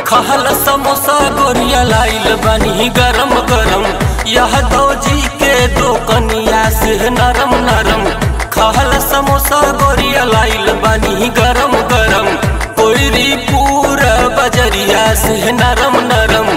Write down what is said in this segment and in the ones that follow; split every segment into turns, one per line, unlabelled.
खहल समोसा गोरिया लाइल बनी गरम गरम यह दौजी के दो कनिया से नरम नरम खहल समोसा गोरिया लाइल बनी गरम गरम कोयरी पूरा बजरिया से नरम नरम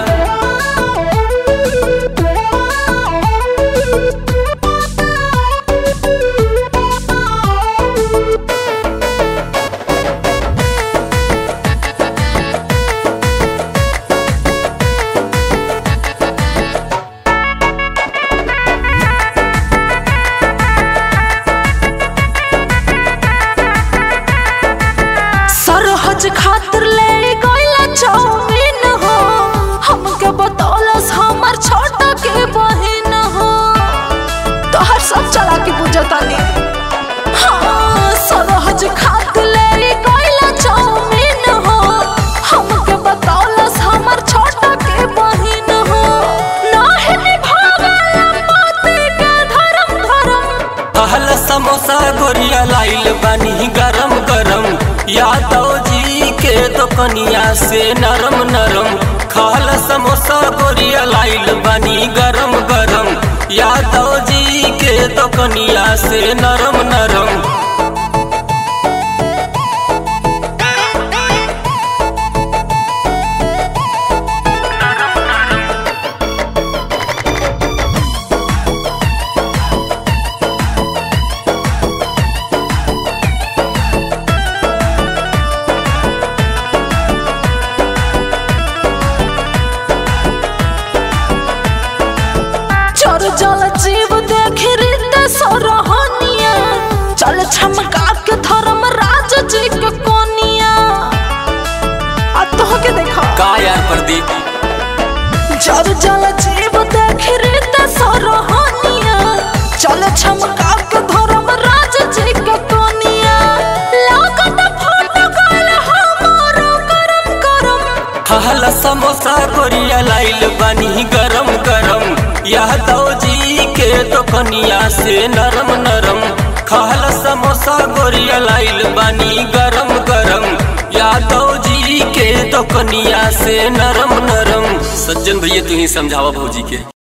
सरहज खातिर ले गइला चाउमीन हो हमके बतौलस हमर छोटा के बहिन हो तोहर सब चला के बुझतानी हाँ सरहज खातिर ले गइला चाउमीन हो हमके बतौलस हमर छोटा के बहिन हो नाहे निभावेला पति के धर्म धर्म
कहल समोसा गोरिया लाइल बनी गरम गरम यादव जी के दुकनिया से नरम नरम खाल समोसा गोरिया लाइल बनी गरम गरम यादव जी के दुकनिया से नरम नरम
चर जल जीव देख रीत सरहनिया चल छमका के धर्म राज जी के कोनिया आ तोह के देखा
का यार प्रदीप
चर जल जीव देख रीत सरहनिया चल छमका के धर्म राज जी के कोनिया लागत फोटो गल हमारो करम करम
कहल समोसा गोरिया लाइल बनी गरम गरम यादव जी के दुकनिया से नरम नरम खाल समोसा गोरिया लाइल बनी गरम गरम यादव जी के दुकनिया से नरम नरम सज्जन भैया तू ही समझावा भौजी के